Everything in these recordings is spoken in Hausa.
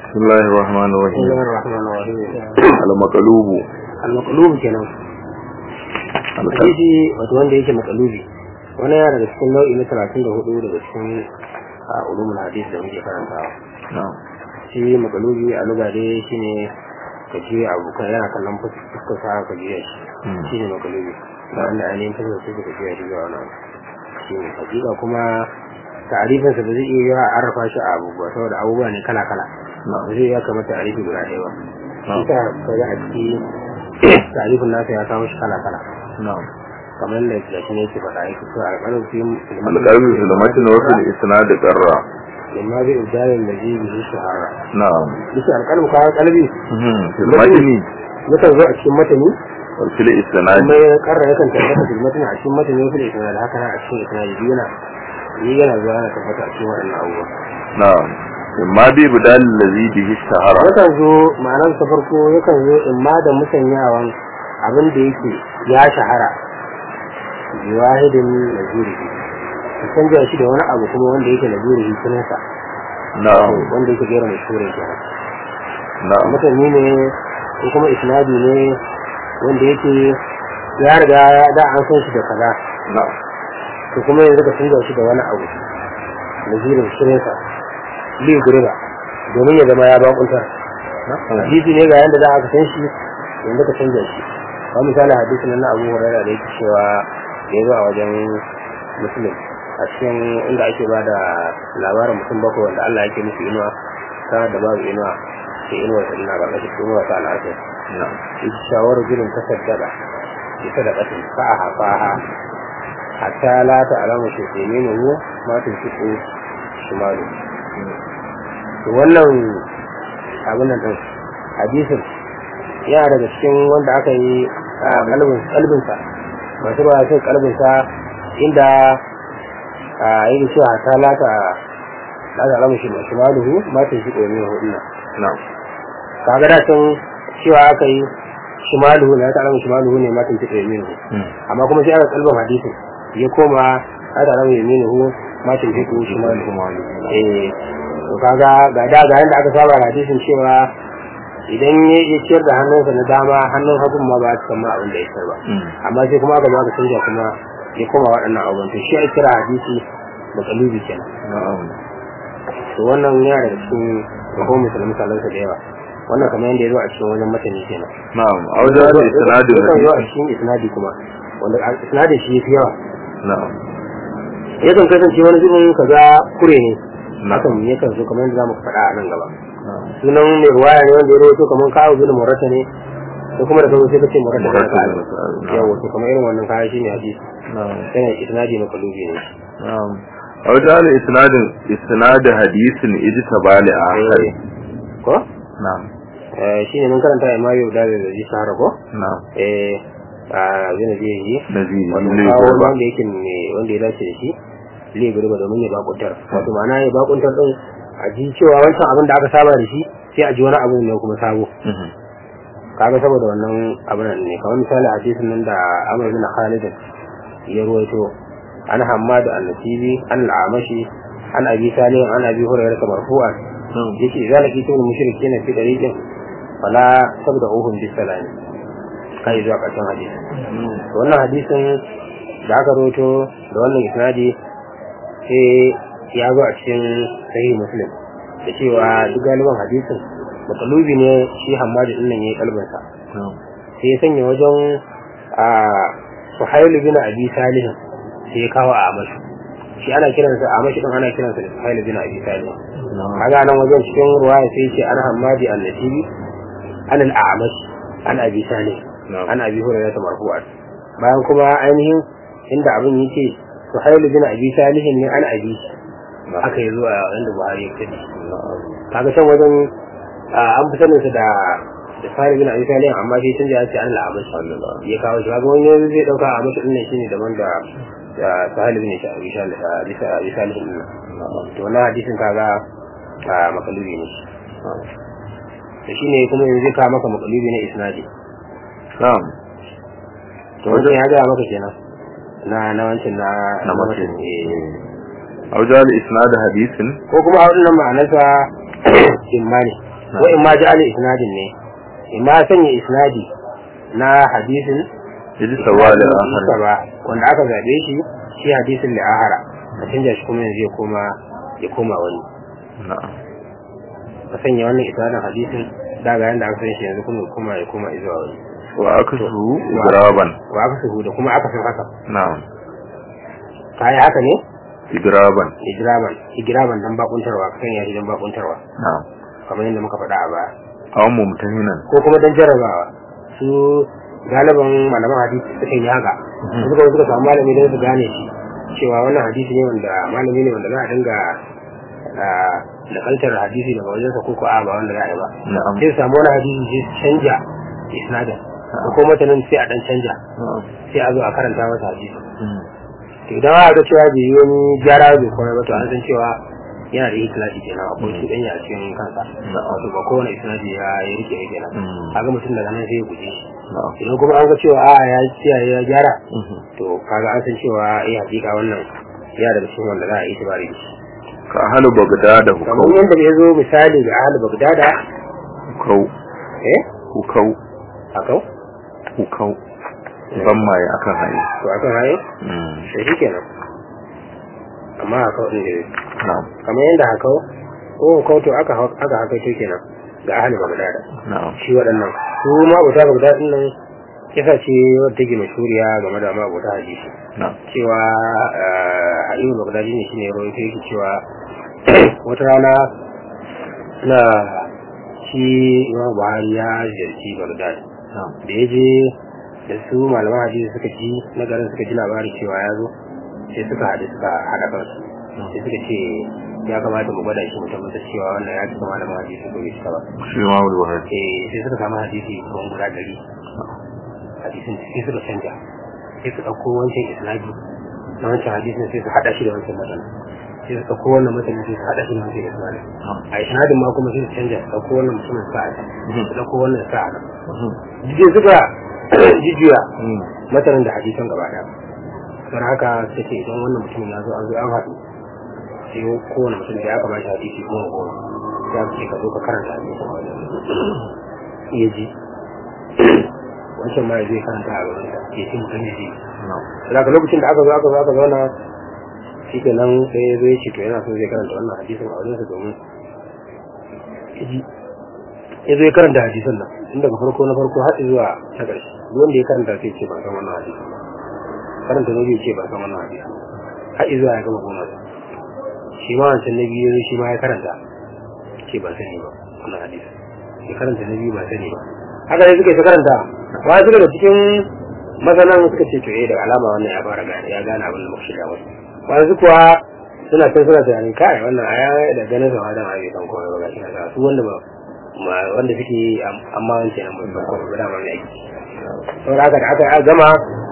بسم الله الرحمن بسم الرحيم الله الرحمن الرحيم المقلوب al-maqlub kenan hadisi wato wanda yake maqlubi wani yana daga cikin nau'i na 34 daga cikin a ulumul hadis da muke karantawa نعم shi maqlubi a lugha dai shine ka je abu kan yana kallon fuskar sa ka je shi Hmm. shine maqlubi da wanda ainihin fuskar sa ka je shi ga wannan shine hakika kuma ta'arifin sa ba zai iya yawa a arrafa shi a abubuwa saboda abubuwa ne kala kala نعم ba zai ya kamata ta'arifi guda ɗaya ba نعم ita kaga a ciki tarifin nasa ya kawo shi kala kala نعم kamar da da shi ne yake faɗa yake cewa alƙalin fi القلب في المتن وفي الإسناد قرى imma bi ibdalin da ji bihi shahara نعم yake alƙalin kawo kalbi مهم. في المتن yakan zo a cikin matani وفي الإسناد kuma ya karra yakan tabbata fil matani a cikin matani fil isnad haka nan a cikin isnad biyu yana yi yana zuwa yana tabbata a cikin waɗannan abubuwa نعم إما ببدال الذي به اشتهر yakan zo ma'anar ta farko yakan zo imma da musanyawan abin da yake ya shahara bi wahidin nazirihi ka canja shi da wani abu kuma wanda yake nazirihi sunansa نعم wanda yake gera mai shurin kenan نعم mutane ne ko kuma isnadi ne wanda yake ya riga da an san shi da kaza نعم to kuma yanzu ka canja shi da wani abu nazirin sunansa li gurba domin ya zama ya bakuntar hadisi ne ga yanda za a san shi yanzu ka canza shi ba misali hadisi nan na Abu Hurairah da yake cewa da ya zo a wajen Muslim a cikin inda ake ba da labarin mutum bakwai wanda Allah yake musu inuwa ta da babu inuwa ke inuwa ta ina ba kashe inuwa ta al'asar نعم ita shawarar jirin ta saddada ita da ƙasin fa'aha fa'aha hatta la ta alama shi ke nuna ruwa matin fiko shimalu to wannan abin nan din hadisin yana daga cikin wanda aka yi a kalbin kalbinsa masu ruwa sai kalbinsa inda a yi cewa ta lata lata alamu shi masu maluhu matin shi ɗomin huduna نعم kaga da can cewa aka yi shimaluhu na ta alamu shimaluhu ne matin shi ɗomin hu مم. amma kuma sai aka kalbin hadisin ya koma lata alamu yaminuhu matin shi ɗomin shimaluhu eh to kaga ga da ga yanda aka saba da hadisin cewa idan ya ya ciyar da hannunsa na dama hannun hagun ma ba ta ma abin da ya ba مم. amma sai kuma aka zo aka canja kuma ya koma waɗannan abubuwan to shi ake kira hadisi da kalubi kenan نعم to wannan yana daga cikin ko musulmi misalansa da yawa wannan kamar yadda ya zo a cikin wajen matani kenan نعم أوجه الإسناد yakan zo a الذي cikin isnadi kuma wanda a isnadin shi yafi yawa نعم yakan kasance wani zubin kaga kure ne نعم hakan yakan zo kamar yadda zamu faɗa a nan gaba نعم sunan mai ruwaya ne wanda ya rawaito kamar kawo bin murata ne ko kuma da kawo sai kace murata ne مرتب ka المسائل. yawa نعم to kamar irin wannan kaya shine hadisi نعم yana isnadi na kalubi ne نعم أوجه الإسناد إسناد حديث اجتبى لآخر Eh, ko نعم Eh, shine mun karanta imma yau da da ji sahara ko نعم eh a zina je yi نزيد wato ليه kawo قربة. wanda yake ne wanda ya dace da shi zai gurba domin ya bakuntar wato ma'ana ya bakuntar din a ji cewa wancan abin da aka saba da shi sai a ji wani abu ne kuma sabo مهم. kaga saboda wannan abin nan ne kamar misali hadisin nan da Amr bin Khalid ya ruwaito an Hammad an-Nasibi an al-Amashi an Abi Salim an Abi Hurairah marfu'an نعم yace idan lakitum al-mushrikeena fi dariqin fala tabda'uhum bis-salam kai zuwa ƙarshen hadisi to wannan hadisin da aka ruwaito da wannan isnadi sai ya zo a cikin sahih Muslim da cewa duk galiban hadisin makalubi ne shi Hammad din nan yayi kalbansa نعم sai ya sanya wajen a Suhail bin Abi Salih sai ya kawo a Amash shi ana kiransa a Amash din ana kiransa da Suhail bin Abi Salih نعم kaga nan wajen cikin ruwaya sai ya ce an Hammadi an-Nasibi an al-A'mash an Abi Salih نعم an Abi Hurairah marfu'an bayan kuma ainihin inda abin yake Suhail bin Abi Salih ne an Abi نعم aka yi zuwa inda Buhari ya kace نعم kaga can wajen an fi sanin sa da da fari bin abi salih amma shi tun da ya ce an la'abar shi ya kawo shi kaga wani yanzu zai dauka a mashi dinnan shine daban da da sahal bin shi abi salih abi salih din nan to wannan hadisin kaga a makalubi ne to shine kuma yanzu zai kawo maka makalubi ne isnadi نعم to wannan ya ga maka kenan na na wancan na na mace eh. أوجه الإسناد حديث ko kuma a wannan ma'anarsa imma ne wa in ma ja'ala isnadin ne in ma sanya isnadi na hadisin Idi sawali Isa akhar. ba wanda aka zabe shi shi hadisin da ahara ka canja shi kuma yanzu ya koma ya koma wani Na'am. ka sanya wannan isnadin hadisin daga yanda aka san shi yanzu kuma ya koma ya koma zuwa wani Wa akasuhu idraban. wa aka suhu da kuma aka san haka Na'am. ka yi haka ne Idraban. hijiraban hijiraban dan bakuntarwa ka sanya shi dan bakuntarwa Na'am. kamar yadda muka faɗa a baya Aw mumtahinan. ko kuma dan jarrabawa su galiban malaman hadisi suka yi haka suka suka samu malami don su gane shi cewa wannan hadisi ne wanda malami ne wanda za a dinga ah, nakaltar hadisi daga wajensa ko ko a ba wanda za a yi ba Na'am. sai su samu wani hadisi sai su canja isnadin ko kuma matanin sai a dan canja Na'am. sai a zo a karanta masa hadisi Mm. to idan aka ga cewa bai yi wani gyara bai kuma ba to an san cewa yana da ikilafi kenan akwai su ɗanya a cikin kansa wato ba kowane isnadi ya yi rike ya kenan Mm. kaga mutum daga nan sai ya guje shi Na'am. idan kuma an ga cewa a ya kiyaye ya gyara Mhm. to kaga an san cewa eh hakika wannan ya daga cikin wanda za a yi tibari da shi Ka ahlu Baghdad da kamar hukau. yadda ya zo misali ga ahal bagdada Hukau. eh Hukau. akau Hukau. Zamma ya akan haye. to akan haye Mm. sai shi kenan amma akau din da Na'am. kamar yadda hakau ko hakau to aka hau- aka haka to kenan ga ahal bagdada Na'am. shi waɗannan su ma abuta bagdada din nan kisa ce wadda take mashuriya game da ma abuta hadisi Na'am. cewa ha'ibu bagdadi ne shine rawaito yake cewa wata rana na shi imam buhari ya ziyarci bagdad Na'am. da ya je da su malaman hadisi suka ji na garin suka ji labari cewa ya zo sai suka haɗu suka haɗa kansu sai suka ce ya kamata mu gwada shi mu tabbatar cewa wannan ya cika malaman hadisi ko bai cika ba Shi ma wani wahar. eh sai suka samu hadisi kuma guda ɗari hadisin sai suka canja sai su ɗauko wancan isnadi na wancan hadisin sai su haɗa shi da wancan matsala sai su ɗauko wannan matsalin sai su haɗa shi da wancan isnadi a isnadin ma kuma sai su canja su ɗauko wannan mutumin sa a can su ɗauko wannan sa a nan jide suka jijiya Mm. matsalin da hadisan gaba ɗaya don haka sai ce idan wannan mutumin ya zo an zo an haɗu sai kowane mutum da ya kamata hadisi goma goma ya ce ka zo ka karanta hadisin a wajen iya ji wancan ma ya zai karanta a gaban sa ya ce mutum ya ji Na'am. daga lokacin da aka zo aka zo aka zauna shi ke nan sai ya zo ya ce to yana so zai karanta wannan hadisin a wajensa domin ya ji ya zo ya karanta hadisan nan tun daga farko na farko har zuwa ta ƙarshe duk wanda ya karanta sai ce ban san wannan hadisin ba karanta na biyu ce ban san wannan hadisin har zuwa ya gama goma shi ma wancan na biyu shi ma ya karanta ce ban sani ba wannan hadisin ya karanta na biyu ban sani ba haka ne suka yi ta karanta wa suka da cikin masanan suka ce to eh da alama wannan ya fara gane ya gane abin da muka shiga wasu wasu kuwa suna can suna tunanin kai wannan aya da ganin sa da ma bai san komai ba gashi na su wanda ba ma- wanda suke am- amma wancan nan bai san komai ba da ma mai aiki saboda haka da aka aka gama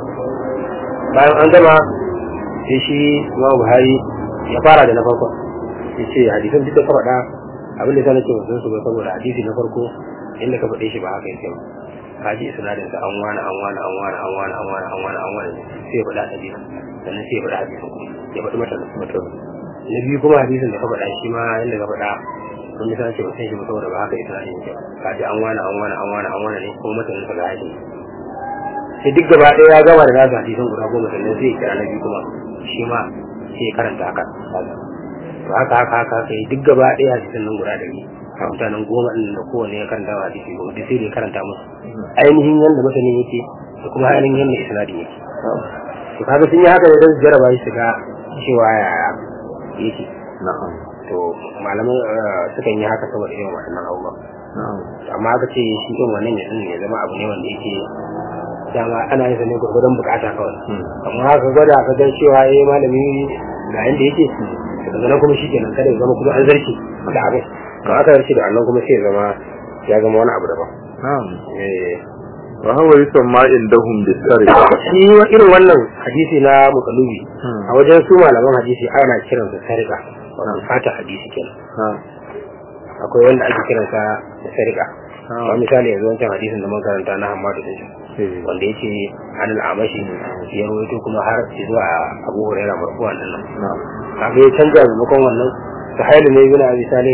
bayan an gama sai shi Imam Buhari ya fara da na farko ya ce hadisan duk da ka faɗa abin da ta nake wasu su ba saboda hadisi na farko inda ka faɗe shi ba haka yake ba ka ji isnadin sa an wani an wani an wani an wani an wani an wani an wani sai ya faɗa hadisi sannan sai ya faɗa hadisin kuma ya faɗi mata mutum na biyu kuma hadisin da ka faɗa shi ma inda ka faɗa sun yi sanar ce ba san shi ba saboda ba haka isnadin yake ba ka ji an wani an wani an wani an wani ne kuma mutanen sa ga hadisi sai duk gaba ɗaya ya gama da nasa hadisan guda goma sannan sai ya kira na biyu kuma shi ma sai ya karanta haka to haka haka haka haka yi duk gaba ɗaya hadisan nan guda ɗari a mutanen goma ɗin da kowane ya karanta wa hadisi goma duk sai da ya karanta musu ainihin yadda masanin yake da kuma ainihin yadda isnadin yake to kaga sun yi haka ne don su jarraba shi su ga cewa yaya yake Na'am. to malaman eh, sukan yi haka saboda irin waɗannan abubuwan Na'am. amma aka ce shi ɗin wannan ya ya zama abu ne wanda yake dama ana yin sa ne gwargwadon bukata kawai Mm. amma haka gwada ka ga cewa eh malami ga yanda yake daga nan kuma shi kenan kada ya zama kuma an zarki da abin to aka zarki da annan kuma sai ya zama ya zama wani abu daban Na'am. eh Wa huwa yusamma indahum bisariqa. shi wa- irin wannan hadisi na mukalubi Hmm. a wajen su malaman hadisi ana kiransa sarika wato fata hadisi kenan Na'am. akwai wanda ake kiransa da sarika Ah. kamar misali yanzu wancan hadisin da mun karanta na Hammadu din Eh. wanda yake anil amashi ya rawaito kuma har zuwa Abu Hurairah marfu'an din nan Na'am. kaga ya canja maimakon wannan sahaili ne ibn Abi Salim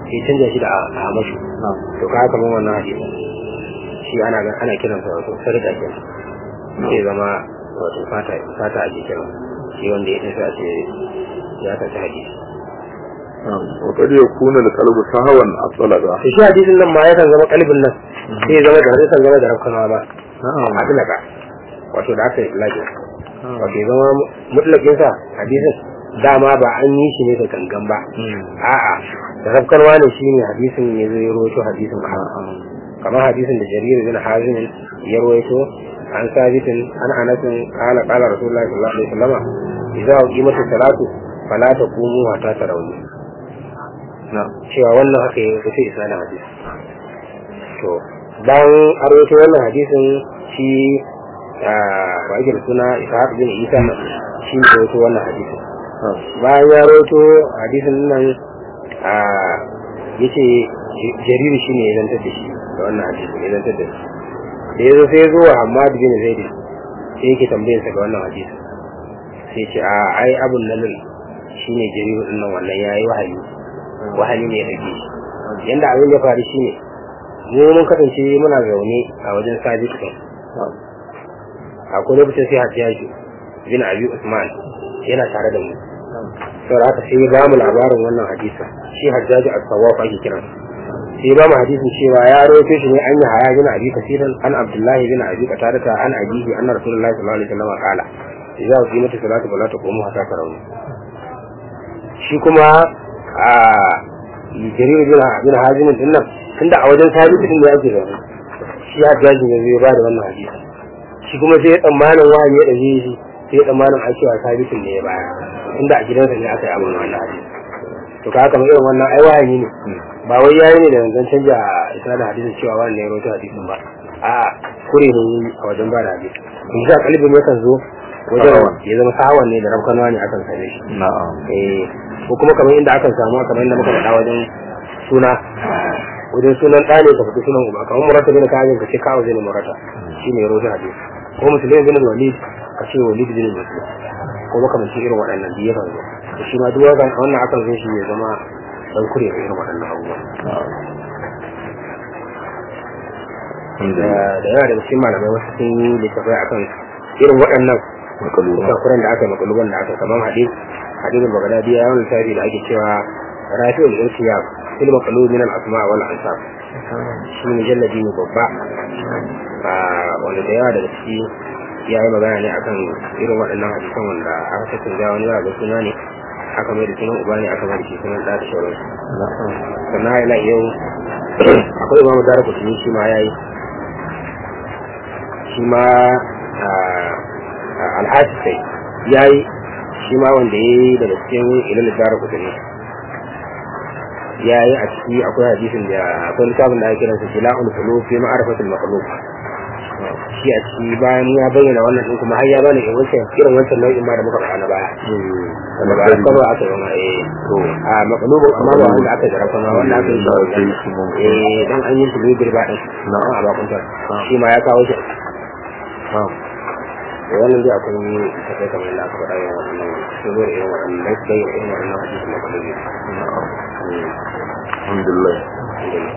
sai canja shi da amashu to ka kamar wannan hadisin shi ana ana kiransa wato sarƙa kenan sai zama wato fata fata a jikin shi wanda ya tafi a ce ya tafi hadisi wa kad yakuna al-qalbu sahawan atlaka to shi hadisin nan ma yakan zama kalbin nan sai zama da yakan zama da rafkana ba atlaka wato da aka yi lafi wato ya zama mutlakin sa hadisin dama ba an yi shi ne da gangan ba a'a da rafkanwa ne shine hadisin ya zo ya rawaito hadisin ba kamar hadisin da jarir bin hazim ya rawaito an sabitin an anasin qala qala rasulullahi sallallahu alaihi wasallam idza qimatu salatu fala taqumu hatta tarawni cewa wannan haka ya rufe isnadin hadisi to bayan an rawaito wannan hadisin shi ba ake da suna ishaq bin isa shi ne rawaito wannan hadisin bayan ya rawaito hadisin nan yace jariri shine ya zantar da shi da wannan hadisin ya zantar da shi da ya zo sai ya zo wa Hamad bin Zaid sai yake tambayar sa ga wannan hadisi sai ya ce a ai abun nan shine jariru din nan wannan yayi wahayi wahayi ne ya dake shi yanda abin ya faru shine mu mun kasance muna zaune a wajen sabit din akwai lokacin sai hatiya shi bin Abi Usman yana tare da mu saboda haka sai ya ba mu labarin wannan hadisi shi Hajjaji as-Sawwaf ake kiransa sai ba mu hadisin cewa ya rawaito shi ne an yi haya bin abi kasiran an abdullahi bin abi qatada an abihi anna rasulullahi sallallahu alaihi wasallam qala idza qimatu salatu fala taqumu hatta tarawih shi kuma a jarir bin bin hazim din nan tunda a wajen sabitu din da yake da shi hajjaji ne zai ba da wannan hadisi shi kuma sai ya tsammanin wani ya dace shi sai ya tsammanin a cewa sabitu ne ya baya tunda a gidansa ne aka yi abin wannan hadisi to ka haka irin wannan ai wahayi ne ba wai yayi ne da zan canja isnadin hadisin cewa wannan ya rawaito hadisin ba a kure ne a wajen ba da hadisi in sha kalbin yakan zo wajen ya zama sahawan ne da rabkanwa ne akan same shi na'am eh ko kuma kamar inda akan samu kamar inda muka faɗa wajen suna wajen sunan ɗa ne ka faɗi sunan uba kamar murata bin kajin ka ce kawo zai ne murata shi ne ya rawaito hadisi ko musulmi bin walid ka ce walid bin muslim ko makamancin irin waɗannan biyu yakan zo da shi ma duk wannan akan zo shi ya zama dan kure da irin waɗannan abubuwa da yawa daga cikin malamai wasu sun yi littafai akan irin waɗannan kuran da aka yi makaluban da aka kamar hadis hadisin bagadadi ya yawan littafi da ake cewa rafi'ul irtiyab fil maqlub min al asma wal ansab shi ne jalladi ne babba wanda da yawa daga ciki ya yi magana ne akan irin waɗannan hadisan wanda aka tattaunawa wani ba ga suna ne aka mai da sunan uba ne aka mai da shi sunan ɗa da sauransu sannan ila yau akwai imamu dara kutumi shi ma ya yi shi ma alhaji sai ya yi shi ma wanda ya yi daga cikin ilil dara kutumi ya yi a ciki akwai hadisin da akwai littafin da ake kiransa jila'ul qulub fi ma'rifatil makhluq shi a ciki bayan ya bayyana wannan din kuma har ya bani irin wancan irin wancan nau'in ma da muka faɗa na baya wanda ba a kaba aka yi ma eh to a makalubin amma ba wanda aka jara kuma wanda aka yi shi eh dan an yi shi ne birba din na a bakuntar shi ma ya kawo shi to wannan dai akwai tafiya kamar yadda aka faɗa yawan wannan shigar irin waɗannan da irin waɗannan hadisi makalubi alhamdulillah